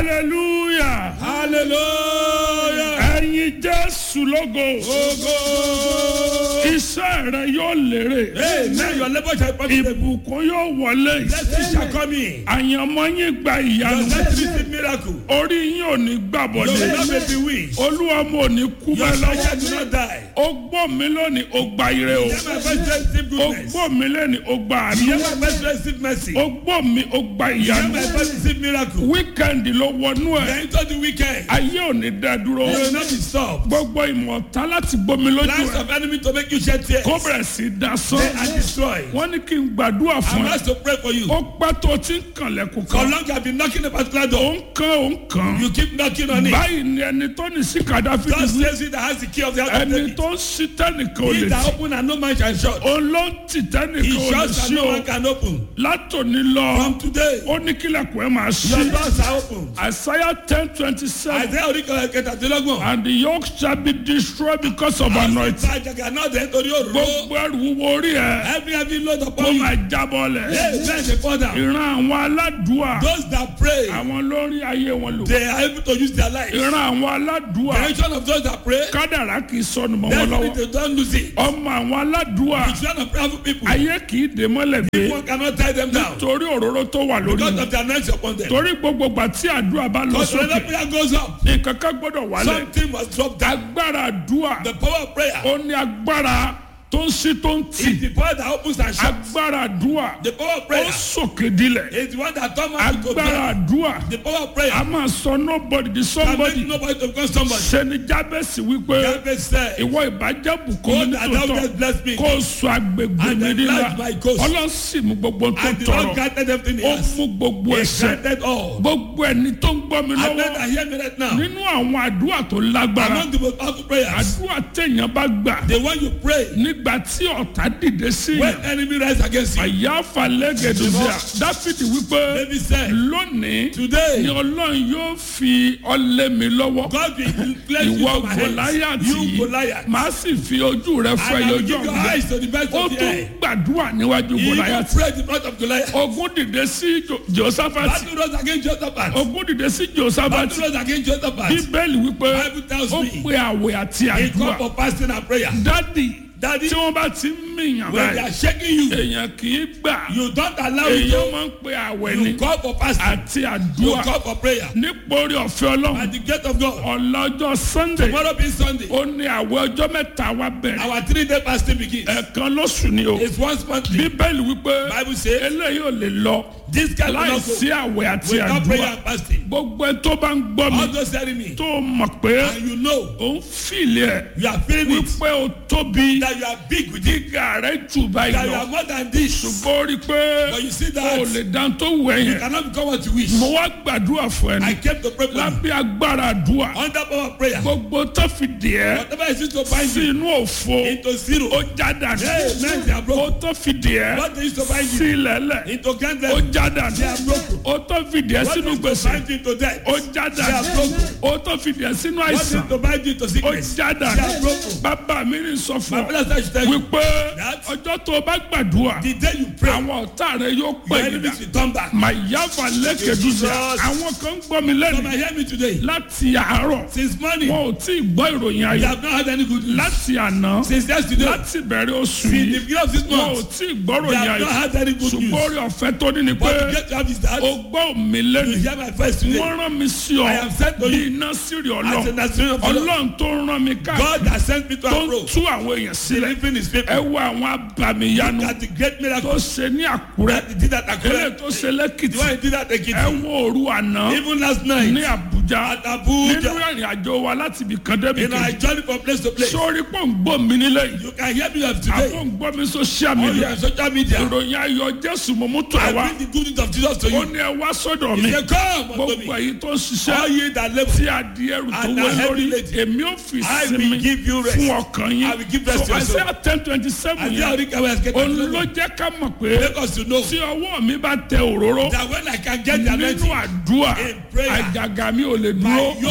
hallelujah hallelujah. ẹ̀yin jésù lógo Ogo. iṣẹ́ rẹ yóò lérè Amen. Your labor shall profit. ìbùkún yóò wọlé Blessings shall come in. àyànmọ́ yín gba Your ìyanu next receive miracle. orí yín ò ní Your gbàbọ̀dé life may be weak. olúwa mo ò ní kú Your bẹ́ẹ̀ lọ́wọ́ child will not die. ó gbọ́ mi lónìí ó gba ire o Hear my voice receive ó goodness. gbọ́ mi lónìí ó gba àánú Hear my voice receive mercy. ó gbọ́ mi ó gba Hear ìyanu my voice receive miracle. wíkẹ́ndì ló wọnú ẹ̀ Then into the weekend. ayé ò ní dá dúró You will not be stopped. gbogbo ìmọ̀ta láti gbomi lójú Plans ẹ̀ of enemy to make you shed tears. kó bẹ̀rẹ̀ sí í dasán They are destroyed. wọ́n ní kí n gbàdúrà I'm fún ẹ asked to pray for you. ó pẹ́ tó ti ń kànlẹ̀kùn For kan long you have been knocking the particular ó door. ń kan ó ń kan You keep knocking on it. báyìí ni ẹni tó ní sí kàdáfì God ní says he that has the key of the house of ẹni David. tó ń sí tẹ́nìkan ò He lè that tì open and no man shall shut. òun ló ń tì He tẹ́nìkan ò lè shuts and sí no o man can open. látòní lọ From today, ó ní kílẹ̀kùn ẹ̀ máa your ṣí doors are open. àìsáyà ten twenty seven Isaiah oríkọ̀ kẹtàdínlọ́gbọ̀n. and the yoke shall be destroyed because of anointing Àjàgà náà dẹ̀ nítorí òróró. gbogbo ẹrù wúwo orí ẹ Every heavy load kó upon you. máa jábọ́ lẹ̀ Hey, bẹ́ẹ̀ ṣe fall down. ìran àwọn aládùúà Those that pray, àwọn lórí ayé wọn lò they are able to use their life. ìran àwọn aládùúà Generation of those that pray, kádàrá kì í sọnù mọ́ wọn definitely lọ́wọ́ they don't lose it. ọmọ àwọn aládùúà The children of prayerful people, ayé kì í dè mọ́lẹ̀ gbé one cannot tie them down torí òróró tó wà lórí because wọn of the anointing upon them. torí gbogbo gbà tí àdúrà bá lọ Because when sókè the prayer goes up, nǹkan kan gbọ́dọ̀ wálẹ̀ something must drop down. agbára àdúà The power of prayer ó ní agbára tó ń ṣí tó ń tì is the power that opens and shuts. agbára àdúà The power of ó prayer sòkè dilẹ̀ is the one that turns man to agbára God. àdúà The power of a prayer máa sọ nobody di can somebody make nobody to become somebody. sẹni jábẹ́sì wípé Jabez said, ìwọ ìbàjẹ́ bùkún God mi that thou nítòótọ́ hast blessed me, kó o sọ agbègbè And mi then nílá enlarge my coast. ọlọ́sìn mú gbogbo tó and the Lord tọrọ granted everything he ó has. mú gbogbo He ẹsẹ̀ granted all. gbogbo ẹni tó ń gbọ́ mi I lọ́wọ́ bet I hear me right now. nínú àwọn àdúrà tó lágbára Among the most powerful prayers, àdúrà téèyàn bá gbà the one you pray nígbà tí ọ̀tá dìde sí when yàn enemy rise against you. àyàfà lẹ́gẹ̀dùsíà dáfídì wípé David said, lónìí ni Today, ọlọ́run yóò fi ọlẹ́ mi lọ́wọ́ God will bless you ìwọ from my hands. gòláyàtì You Goliath. màá sì fi ojú rẹ fọ And I will ẹyọjọ give your ọgbẹ eyes to the best ó of the tún eye. gbàdúrà níwájú He even gòláyàtì prayed in front of Goliath. ogun dìde sí Jo- josafati Battle rose against Josaphat. ogun dìde sí josafati Battle rose against Josaphat. bíbélì wípé Bible tells ó me. pe àwẹ̀ àti He called àdúrà for fasting and prayer. dádì Daddy, tí wọ́n bá ti ń mìyàn when they báyìí are shaking you, èèyàn kì í gbà you don't allow it èèyàn to. máa ń pe àwẹ̀ ni You call for fasting. àti You àdúrà call for prayer. nípòrí ọ̀fẹ́ ọlọ́run At the gate of God. ọlọ́jọ́ sunday Tomorrow being Sunday, ó ní àwẹ̀ ọjọ́ mẹ́ta wá bẹ̀rẹ̀ our three day fasting begins. ẹ̀ẹ̀kan lóṣù ni o It's once monthly. bíbélì wípé Bible says, eléyìí ò lè lọ this can láì not sí go àwẹ̀ àti without prayer àdúrà and fasting. gbogbo ẹ tó bá ń gbọ́ mi All those telling me, tó mọ̀ pé and you know, ó ń fìlì ẹ̀ you are feeling it, wípé ó tóbi that you are big with it, gíga rẹ̀ jù báyìí that you lọ are more than this. ṣùgbọ́n ó rí i pé But you see ó that, lè dán tó wù ẹ́ you yẹn cannot become what you wish. mo wá gbàdúrà fún I ẹni came to pray for you. lábẹ́ agbára àdúrà Under power of prayer, gbogbo tó fi dì ẹ́ whatever is used to bind sí you inú òfo into zero, ó já dànù Amen. They are broken. ó tó fi dì ẹ́ what they used to bind sí you ilẹ̀lẹ̀ into grand ó level, já dànù They are broken. ó tó fi dì ẹ́ what they sínú used to gbèsè bind you into death, ó já They are dànù broken. ó tó fi dì ẹ́ sínú what they àìsàn used to bind you into ó sickness. já They are dànù broken. bàbá mi ní sọ My fún ọ brother should tell you, wípé That- ọjọ́ tó o bá gbàdúrà the day you pray, àwọn ọ̀tá rẹ yóò your pè é enemies will turn back. màyáfà lẹ́kẹ̀dúsà Jesus. àwọn kan ń gbọ́ mi Come lẹ́nu and hear me today. láti àárọ̀ Since morning, wọn ò tí ì gbọ́ ìròyìn you ayọ̀ have not had any good news. láti àná Since yesterday, láti bẹ̀rẹ̀ oṣù since the yìí beginning of this wọn ò month, tí ì gbọ́ you ìròyìn have not ayọ̀ had any good ṣùgbọ́n news. orí ọ̀fẹ́ tó ní ni pé What you get to have is that o gbọ́ mi lẹ́nu you hear my voice today. wọ́n rán mi sí ọ I am sent to bí you iná sírì as a ọlọ́run Nazarene of the Lord. ọlọ́run tó rán mi God káàkiri has sent me to tó ń approach. tú àwọn èèyàn sílẹ̀ Delivering his people. ẹ wo àwọn abàmìyanu That the great tó miracle ṣe ní àkúrẹ́ that he did at eré Akure. tó ṣe The lẹ́kìtì one he did at ẹ Ekiti. wo òru àná Even last ní night àbújá at nínú Abuja. ìrìn àjò wa láti ibì kan débi You know, I kejì journey from place to place. sórí pọ̀ ń gbọ́ mi nílẹ̀ yìí You can hear me of àbọ̀ today. ń gbọ́ mi social On media your social media. ìròyìn ayọ̀ jésù mo mú tó ẹ I wá bring the good news of Jesus to ó you. ní ẹ wá sọ́dọ̀ mi He said, Come unto gbogbo me. èyí tó ń All ṣiṣẹ́ ye that labor. tí a di ẹrù tó And wé are heavy lórí laden. èmi ò fi I will sinmi give you rest. fún ọkàn yín I will give rest so to your soul. Isaiah ten twenty seven And yẹn the Orika was getting òun ló jẹ́ ká mọ̀ pé Make us to know tí ọwọ́ mi bá tẹ òróró that when I can get the nínú anointing, àdúrà In prayer, àjàgà mi ò lè dúró my yoke cannot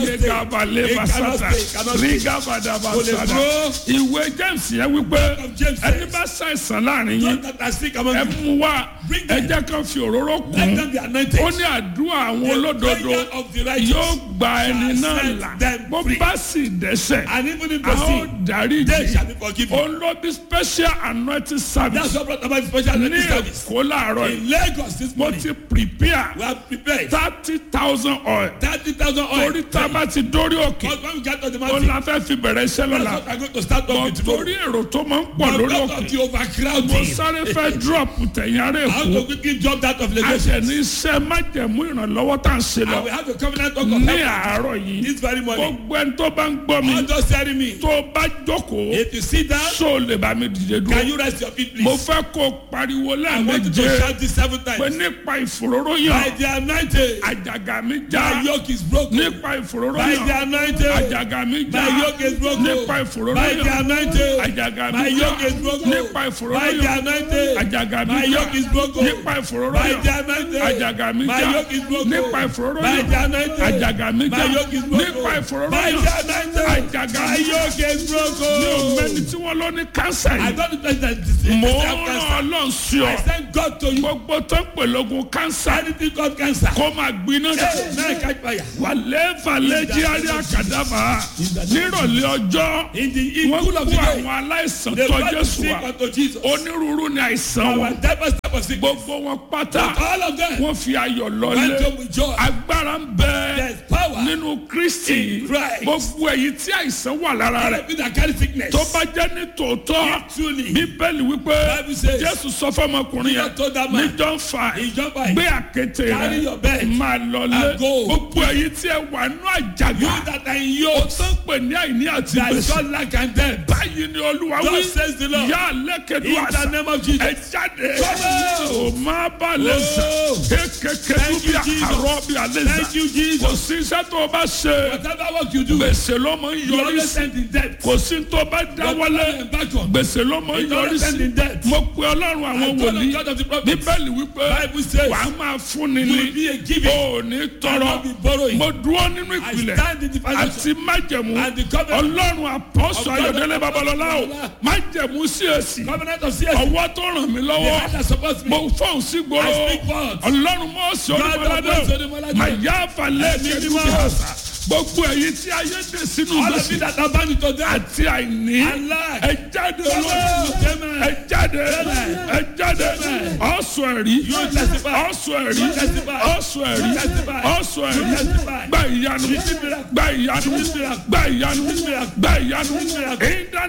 ayé stay. gabalẹ̀ It cannot basata stay, it cannot stay. rígàbàdà Kò lè basata dúró. ìwé james yẹn wípé of James ẹni says, bá ṣàìsàn láàrin Those yín that are sick among ẹ you, mú wá Bring ẹ them. jẹ́ kan fi òróró let kún them be anointed. ó ní àdúrà àwọn The olódodo prayer of the righteous yóò gba ẹni shall náà set là them bó free. bá sì dẹ́sẹ̀ And even if a they ó sin, dárí they jì shall be forgiven. òun ló bí special anointing service That's what brought about special ní anointing service. èkó láàárọ̀ yìí In Lagos this mo morning, ti prepare we have prepared thirty thousand oil thirty thousand oil. torí tá a bá ti dórí òkè Because when we get to the ó mountain, la fẹ́ fi bẹ̀rẹ̀ iṣẹ́ that's lọ́la what I'm going to start off bọ̀ with tomorrow. torí èrò tó máa ń pọ̀ But lórí because òkè of the mo overcrowding, sáré fẹ́ drop tẹ̀yìn ará I have èkó to quickly jump out of a Lagos. ṣẹ̀ ní iṣẹ́ májẹ̀mú ìrànlọ́wọ́ tá à ń ṣe I lọ will have a covenant talk of ní heaven àárọ̀ yìí this very morning. gbogbo ẹni tó bá ń gbọ́ mi I'm just telling me, tó bá jókòó if you sit down, ṣó o lè bá mi dìde can dúró you rest your feet, mo please? fẹ́ kó o pariwo I want you to lẹ́ẹ̀méje shout this seven pé times. nípa ìfòróró By yàn the anointing, àjàgà mi já my yoke is broken. nípa ìfòróró By the yàn anointing, àjàgà mi já my yoke is broken. nípa ìfòróró By the yàn anointing, àjàgà my mi já yoke is broken. nípa ìfòróró By the yàn anointing, àjàgà mi my já yoke is broken. nípa ìfòróró By the yàn anointing, àjàgà mi my já yoke is broken. nípa ìfòróró By the yàn anointing, àjàgà mi já my yoke is broken. nípa ìfòróró By yàn the anointing, àjàgà my mi já yoke is mi ò mẹ́ni broken. tí wọ́n lọ ní kánsà I yìí don't know that this is mò ń cancer. rán ọlọ́run sí ọ I thank God to you. gbogbo tó ń pè lógun kánsà Anything called cancer. kó máa gbiná Hey, now I catch fire. wàlẹ́ falẹ́ jí àrí àkàdàbà nírọ̀lẹ́ ọjọ́ In the in wọ́n cool of kó the day, àwọn aláìsàn they tọ́ brought the jésù sick wa unto Jesus. onírúurú ni àìsàn Our wọn diverse type of sickness. gbogbo wọn pátá All of them wọ́n fi ayọ̀ went lọlé home with joy. agbára ń bẹ There's power nínú kristi In Christ. gbogbo èyí tí àìsàn wà lára All rẹ̀ of you that carry sickness. tó bá jẹ́ ní tòótọ́ If truly, bíbélì wípé Bible says, jésù sọ fọmọkùnrin yẹn Jesus told that ní man, john five in John five, gbé àkété Carry rẹ your bed máa lọlé and go. gbogbo èyí tí ẹ wà nú àjàgà you that are in ó yoke, tán pè ní àìní àti that is gbèsè not lack and debt. báyìí ni olúwa wí Thus says the Lord. yá lẹ́kẹ̀dú In the àṣà name of Jesus. ẹ jáde Come ò má bà lè sà Oh. kékeré Thank bí you, Jesus. àrọ́ bí alẹ́ Thank sà you, Jesus. kò sí iṣẹ́ tó o bá ṣe Whatever work you do, gbèsè ló mọ ń you yọrí always sí end in debt. kò sí tó bá dáwọ́lé Back on. gbèsè ló mọ ń You yọrí always end sí in debt. mo pe ọlọ́run àwọn I call on wòlíì God of the prophets. bíbélì wípé Bible says, wà á máa fúnni you ní will be a giving. o ò ní I tọrọ will be borrowing. mo dúró nínú I ìpìlẹ̀ stand in the foundation. àti májẹ̀mú And the covenant. ọlọ́run àpọ́sọ Of God ayọ̀dẹ́lẹ̀ of babalọ́lá o Babalọ́lá. májẹ̀mú sí èsì Covenant of CS. ọwọ́ tó ràn mí The lọ́wọ́ hand that supports me. mo fọ́n sí gbòòrò I speak words. ọlọ́run mọ́ sí God of olúmọládé Moses, Olúmọládé. mà yá falẹ̀ Ẹ̀mí kẹ́lú mímọ́. bí àṣà gbogbo èyí tí ayé dé sínú All of you gbèsè that are bound to death. àti àìní And lack. ẹ jáde Come lọ́wọ́ on. ẹ jáde Amen. ẹ jáde Amen. ọ̀sùn ẹ̀rí You testify. ọ̀sùn ẹ̀rí You testify. ọ̀sùn ẹ̀rí You testify. ọ̀sùn ẹ̀rí You testify. gba ìyanu Receive miracle. gba ìyanu Receive miracle. gba ìyanu Receive miracle. gba ìyanu Receive miracle.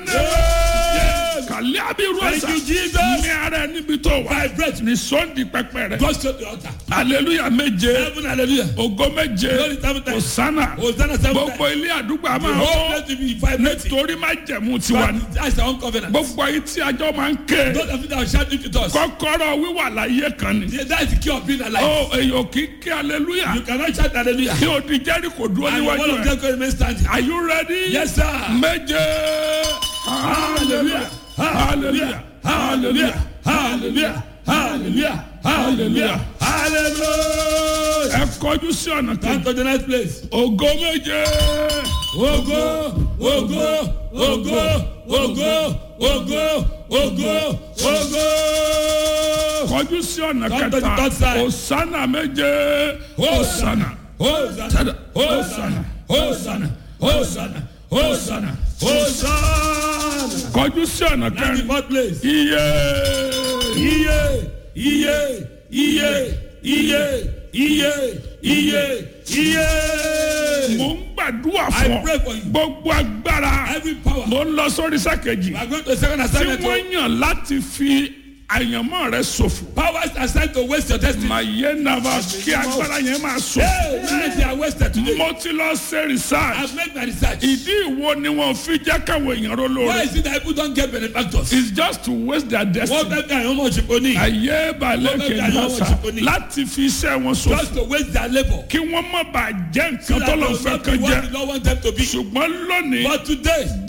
ìdáná kàlẹ́ àbírú Thank ẹ̀sà you, Jesus. ní ara ẹ níbi tó wà Vibrate. ní sọ́ndì pẹpẹ rẹ Go straight to the altar. hallelujah méje Heaven, hallelujah. ògo méje Glory seven times. hosanna Hosanna seven gbogbo times. ilé àdúgbò The àmà whole ó place will be vibrating. nítorí má jẹ̀mú tiwa ni But That's our own covenant. gbogbo ayé tí ajọ́ máa ń ké Those of you that are shouting to us. kọ́kọ́rọ́ wíwà láyé kan ni That is the key of being alive. ó èyàn kì í ké hallelujah You cannot shout hallelujah. kí o di jẹ́ríkò dúró And one níwájú of rẹ̀ them can remain standing. are you ready? Yes, sir. méje hallelujah hallelujah hallelujah Hallelujah. Hallelujah. Hallelujah. Hallelujah. ẹ kọjú sí ọ̀nà Come kejì to the next place. ògo méje Ogo, ogo, ogo, ogo, ogo, ogo, ogo. kọjú sí ọ̀nà Come to the kẹta third side. hosanna méje hosanna Hosanna, Hosanna, Hosanna, Hosanna, Hosanna, Hosanna. kọjú sí ọ̀nà Now the kẹrin fourth place. iye Iye, iye, iye, iye, iye, iye, iye. mo ń gbàdúrà I fún pray ọ for you. gbogbo agbára Every power. mo ń lọ sórí sákejì We are going to the second tí assignment. wọ́n yàn láti fi àyànmọ́ rẹ ṣòfò Powers assigned to waste your destiny. màá yé nàbà kí agbára yẹn máa ṣòfò Hey, man, they are wasted today. mo ti lọ ṣe research I've made my research. ìdí ìwo ni wọn fi jẹ́ káwọn èèyàn ró Why lóore is it that people don't get benefactors? it's just to waste their Wọ́n destiny bẹ́ẹ̀ bí àwọn ọmọ òṣìkò ní. ayé balẹ̀ Wọ́n bẹ́ẹ̀ bí àwọn kejì òṣìkò ní. láti fi iṣẹ́ wọn ṣòfò Just to waste their labour. kí wọ́n má bàa jẹ́ So nǹkan that tó lọ they will fẹ́ not be kan what jẹ́ the Lord want them to be. ṣùgbọ́n lónìí But today, bá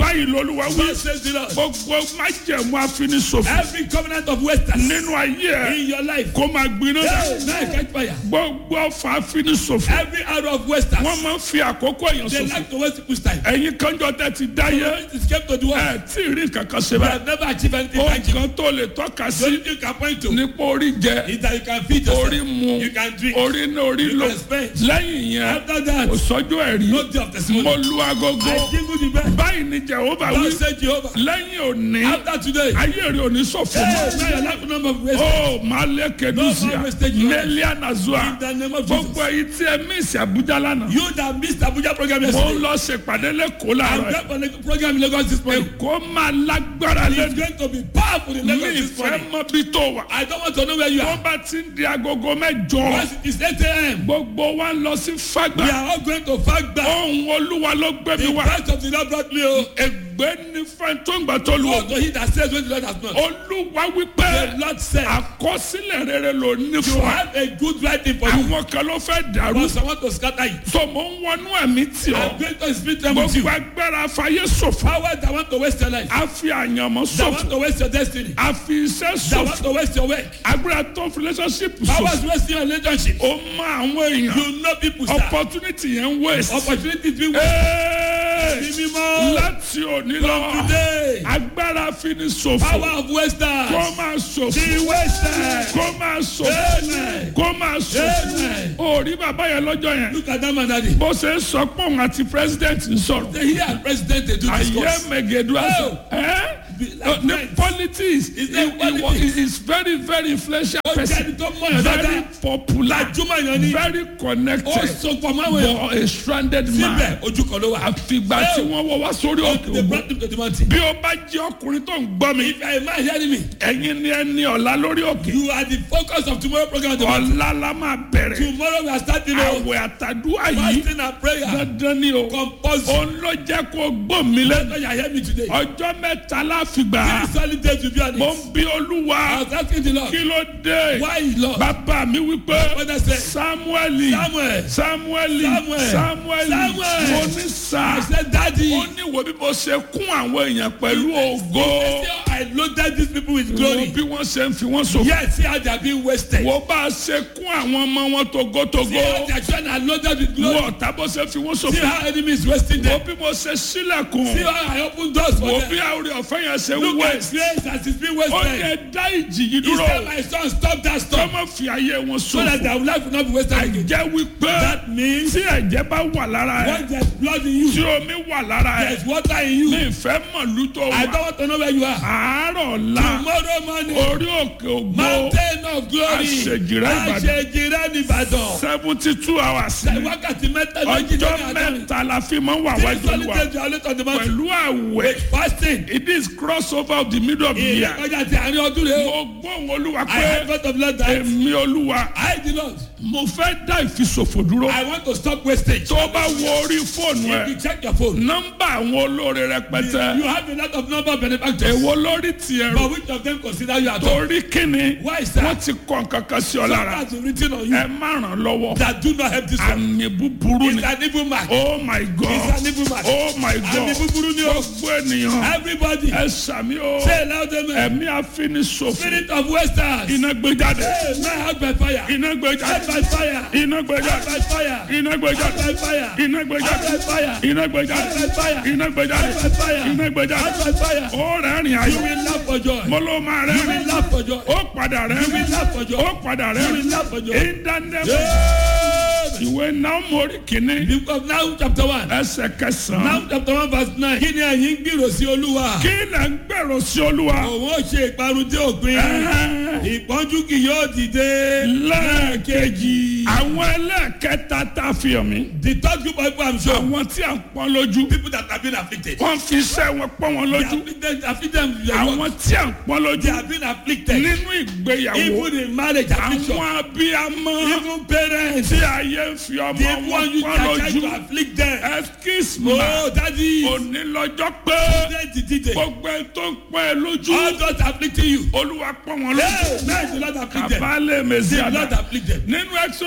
báyìí lolúwa wí God says the Lord. gbogbo májẹ̀mú àfinisòfò Every covenant of wasters nínú ayé ẹ̀ in your life. kó máa gbiná Hey, now catch fire. gbogbo ọfà àfinisòfò Every arrow of wasters. wọ́n máa ń fi àkókò èèyàn They sòfò like to waste people's time. ẹ̀yin kanjọ tẹ́ ti dáyé It escape to the world. ẹ̀ tí ì rí kankan ṣe You báyìí have never achieved anything ó tangible. kan tó lè tọ́ka The sí only thing you can point to nípa orí jẹ is that you can feed yourself. orí mu You can drink. orí ní orí You lò can spend. lẹ́yìn yẹn After that, kò sọ́jọ́ ẹ̀rí no day of testimony. mo lu agogo I jingle the bell. báyìí ni jehova wí God said Jehovah. lẹ́yìn òní After today, ayé rẹ̀ ò ní ṣòfò hey, mọ́. now your life number of wasters. ó máa lé keduzia No more wastage in life. mẹ́líà nazua In the name of gbogbo Jesus. èyí tí ẹ mísì àbújá lánàá You that missed Abuja program mo ń yesterday. lọ ṣèpàdé lẹ́kọ̀ọ́ I'm láàárọ̀ going for the program in Lagos this morning. èkó máa lágbára It's lẹ́nu going to be powerful in mi Lagos this ìfẹ́ morning. mọ bí tó wà I don't want to know where you tó are. bá ti ń di agogo mẹ́jọ Once it is 8 a.m., gbogbo wa ń lọ sí we fagbá are all going to fight back. ohun olúwa ló gbé mi The wá price of the Lord brought me home. ègbé ní fẹ́ tó ń gbà tó lu Go ògo to he that says when the Lord has not. olúwa wípé The Lord said, àkọsílẹ̀ rere ló ní You fún wa have a good writing for you. àwọn kan ló fẹ́ dàrú But someone to scatter it. tó mò ń wọnú ẹ̀mí tì ọ́ I'm going to speak them with you. gbogbo agbára fàyè ṣòfò Powers that want to waste your life. a fi àyànmọ́ That want ṣòfò to waste your destiny. a fi iṣẹ́ That want ṣòfò to waste your work. agbára tó fi relationship Powers ṣòfò wasting your relationship. ó mọ àwọn èèyàn You know people, sir. opportunity yẹn ń waste. Opportunity to waste. Hey! Bí mímọ́. láti òní lọ Today. agbára fi ni ṣòfò Power of kó wasters. máa ṣòfò The wasters. kó máa ṣòfò Amen. kó máa ṣòfò Amen. orí bàbá yẹn lọ́jọ́ yẹn Look at that man, daddy. bó ṣe ń sọ pé òun àti president ń sọ̀rọ̀ They hear president they do ayé discuss. mẹ̀gẹ̀dù àṣọ Oh. ẹ́ Like ní friends. politics Is he that he wa- politics? he is very very influential Ó jẹ́ person ẹni tó mọ̀ yàn very dáadáa. popular Gbajúmọ̀ yàn ni. very Ó connected so pọ̀ mọ́ àwọn èèyàn. but a stranded man Síbẹ̀ ojú kan ló wà. àfìgbà tí wọ́n wọ́ wá sórí òkè They ògbó brought him to the mountain. bí o bá jẹ́ ọkùnrin tó ń gbọ́ mi If you are a man hearing me, ẹ̀yin ni ẹni ọ̀la lórí òkè you are the focus of tomorrow program. at the mountain. ọ̀la la máa bẹ̀rẹ̀ Tomorrow we are starting our àwẹ̀ àtàdúrà yìí fasting and prayer. dandan ni o Compulsory. òun ló jẹ́ kó gbọ́ mi lẹ́nu That's why you hear me today. ọjọ́ mẹ́ta láfìgbà Three solid days will be on mo it. ń bí olúwa I was asking the Lord, kí ló dé why Lord? bàbá mi wípé Father said, samueli Samuel. samueli Samuel. samueli Samuel. mo ní sá I said, Daddy, ó ní wo bí mo ṣe kún àwọn èèyàn pẹ̀lú ògo I loaded these people with wo glory. bí wọ́n ṣe ń fi wọ́n sòfò Yes, see how they are being wasted. wo bá a ṣe kún àwọn ọmọ wọn See how togotogo their children are loaded with wo glory. ọ̀tá bó ṣe fi wọ́n See sòfò how enemy is wasting wo them. bí mo ṣe sílẹ̀kùn See how I open doors for wo them. bí àwòrán ọ̀fẹ́ yẹn ṣe Look wẹ̀ at grace as it's being ó wasted. yẹ dá ìjì yìí He dúró said, my son, stop that kọ́ stop. mọ́ fi ayé wọn So that sòfò their life will not be wasted again. jẹ́ wípé That means tí ẹ̀jẹ̀ bá wà lára ẹ̀ when there's blood in you, tí omi wà lára ẹ̀ there's water in you. mi ìfẹ́ mọ̀lú tó I wà don't want to know where you are. àárọ̀ la Tomorrow morning, orí òkè ògbó mountain of glory. Àṣejìrẹ́ Ìbàdàn. Àṣejìrẹ́ Ìbàdàn. seventy two hours ni Wákàtí mẹ́ta méjì ọjọ́ lórí àdáni. mẹ́ta la fi máa ń wà wájú Solid wa days you are late on the mountain. pẹ̀lú àwẹ̀ Fasting. it is cross over of the middle of the year Ìrẹ́kọjá ti àárín ọdún rẹ̀ o. mo gbóhùn olúwa I pé have faith of Lord that èmi olúwa I the Lord. mo fẹ́ dá ìfisòfò dúró I want to stop wastage. tó bá wo orí fóònù ẹ If you check your phone, nọ́mbà àwọn olóore rẹpẹtẹ you have a lot of number of benefactors. èwo lórí tiẹ̀ rò But which of them consider you at all? torí kíni Why is that? wọ́n ti kọ́ nǹkan kan sí ọ lára That's written on you ẹ má ràn lọ́wọ́ that do not help this one. àmì búburú ni It's an evil mark. oh my It's god an evil mark. oh my Àmì god búburú ni o. gbogbo ènìyàn Everybody ẹ sàmì o say loud amen. ẹ̀mí àfinisòfò Spirit of wasters. iná gbé jáde Hey, man, help by fire. iná gbé Help jáde by fire. iná gbé Help jáde by fire. iná gbé Help jáde by fire. iná gbé Help by jáde fire. iná gbé Help jáde by fire. iná gbé jáde Help by fire. iná gbé jáde Help by fire. ó rẹ́rìn You ayọ̀ will laugh for joy. mo ló máa You will rẹ́rìn laugh for joy. ó padà You will rẹ́rìn laugh for joy. ó padà You will rẹ́rìn laugh for joy. ìdánilẹ́mọ̀ Amen. ìwé náà mórí kìíní The book of Now chapter one. ẹsẹ̀ kẹsàn-án Now chapter one verse nine. Kí ni ẹ̀yin ń gbèrò sí Olúwa? kí lẹ̀ ń gbèrò sí olúwa Òun ó ṣe ìparun dé òpin. Ẹ̀hẹ́n. Ìpọ́njú kì yóò dìde. lẹ́ẹ̀kejì àwọn ẹlẹ́ẹ̀kẹta tá a fi hàn mí The third group of people I'm sure. àwọn tí a ń pọ́n lójú People that have been afflicted. wọ́n fi iṣẹ́ wọn pọ́n wọn They lójú afflicted, afflicted with their work. àwọn tí a ń pọ́n They lójú have been afflicted. nínú ìgbéyàwó Even in marriage affliction. àwọn abiyamọ Even parents. tí ayé ń fi ọmọ They wọn want you to pọ́n try lójú to afflict them. excuse me Oh, daddy. òní lọ́jọ́ pé They did it. gbogbo ẹ̀ tó ń pọ́n ẹ lójú All those afflicting you. olúwa pọ́n wọn lójú Hey, now the Lord afflict them. kàbálẹ̀ mẹ́sì The àdá Lord afflict them. nínú exodus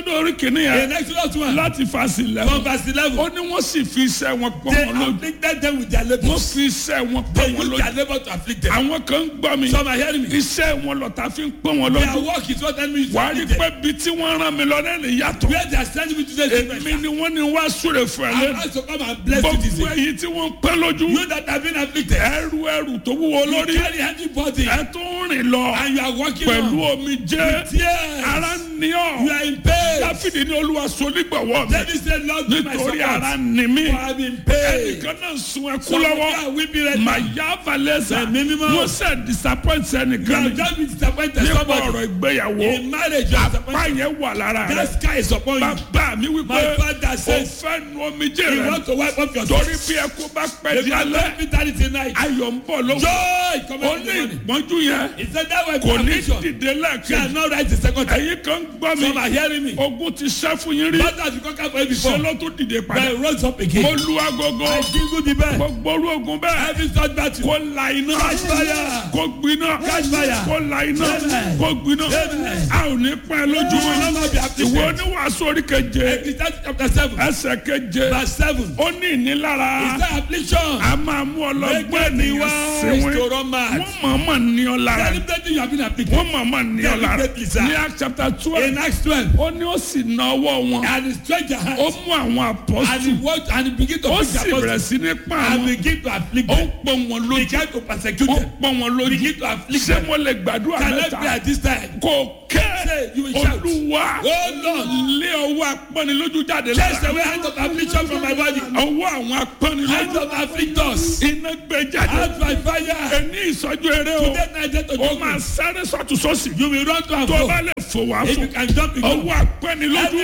ní orí kìíní In yẹn Exodus 1, láti fàṣì from lẹ́wọ̀n verse 11, ó ní wọ́n sì fi iṣẹ́ wọn pọ́n they wọn lójú afflicted them with their wọ́n labors. fi iṣẹ́ wọn They pọ́n wọn used lójú their labor to afflict them. àwọn kan ń gbọ́ mi Some are hearing me. iṣẹ́ wọn lọ́ta fi ń pọ́n wọn Their lójú work is what enemy is wà á rí afflict pé them. bí tí wọ́n rán mi lọ lẹ́nu yàtọ̀ Where they are sending me to this èmi different. ni wọ́n ní wá súre fún ẹ I'm lẹ́nu asked to come and bless you this gbogbo day. èyí tí wọ́n ń pẹ́ lójú You that have been afflicted. ẹrù ẹrù tó wúwo You lórí carry heavy body ẹ tó ń rìn lọ and you are walking pẹ̀lú on omi jẹ́ tears. ara ní You ọ̀ are in pain. dáfídì ní olúwa sonígbàwọ́ mi David said, Lord, be my nítorí ara support. ní mi For I'm in pain. ẹnìkan náà sun ẹkú Some of you lọ́wọ́ are weeping right mà now. yá valẹ́sà Ẹ̀mí mímọ́. mo ṣe disappoint You ẹnìkan have ni just been disappointed. nípa Somebody ọ̀rọ̀ ìgbéyàwó in marriage, you are apá disappointed. yẹn wà lára rẹ That sky is upon you. bàbá mi My wípé father o says, fẹ́ nu omi jẹ́ You rẹ want to wipe off your torí tears. bí ẹkú bá pẹ́ If di you are alẹ́ not bitter tonight, ayọ̀ ń bọ̀ lọ́wọ́ joy come ó in ní the morning. ìpọ́njú yẹn He said that way kò ní affliction dìde lẹ́ẹ̀kejì shall not rise the second time. ẹ̀yin kan gbọ́ mi Some are hearing me. ogun ti ṣẹ́ fún yín rí But as you conquer for it ṣe before, ló tún dìde padà then rose up mo again. lu agogo I jingle the bell. gbogbo orú ogun bẹ́ẹ̀ Every third battle. kó la iná Catch fire. kó gbiná Catch fire. kó la iná Amen. kó gbiná Amen. a ò ní pẹ́ lójú You will mọ́ not be afflicted. ìwọ oníwàásù orí keje Ecclesiastes chapter 7, ẹsẹ̀ keje verse 7. ó ní ìnilára Is that affliction? a máa mú ọlọ́gbọ́n Make me ènìyàn wise síwín to run mad. wọ́n mọ̀ọ́mọ̀ ní ọ lára Celebrating you have been afflicted. wọ́n mọ̀ọ́mọ̀ ní ọ lára Deliberately, sir. ní Acts chapter twelve In Acts 12, ó ní ó sì na ọwọ́ wọn and he stretched your ó hands, mú àwọn and he apọ́sù walked, and he began to ó preach the sì bẹ̀rẹ̀ gospel, sí ní pa and àwọn begin to afflict ó ń them. pọ́n wọn lójú Began to persecute ó ń them. pọ́n wọn lójú Begin to afflict ṣé them. mo lè gbàdúrà Can I mẹ́ta pray at this time? kò kẹ́ Say, you will shout. olúwa Oh Lord, lé ọwọ́ apọ́nilójú jáde chase lára away hands of affliction from my body. ọwọ́ àwọn Hands apọ́nilójú of afflictors. iná gbé jáde Out by fire. ẹni ìsọjú eré o Today night, let us ó do máa this. sáré sọ́tún sọ́sì You will run to and tó fro. bá lè fò wá If fò you can jump, you jump. ọwọ́ apẹ́nilójú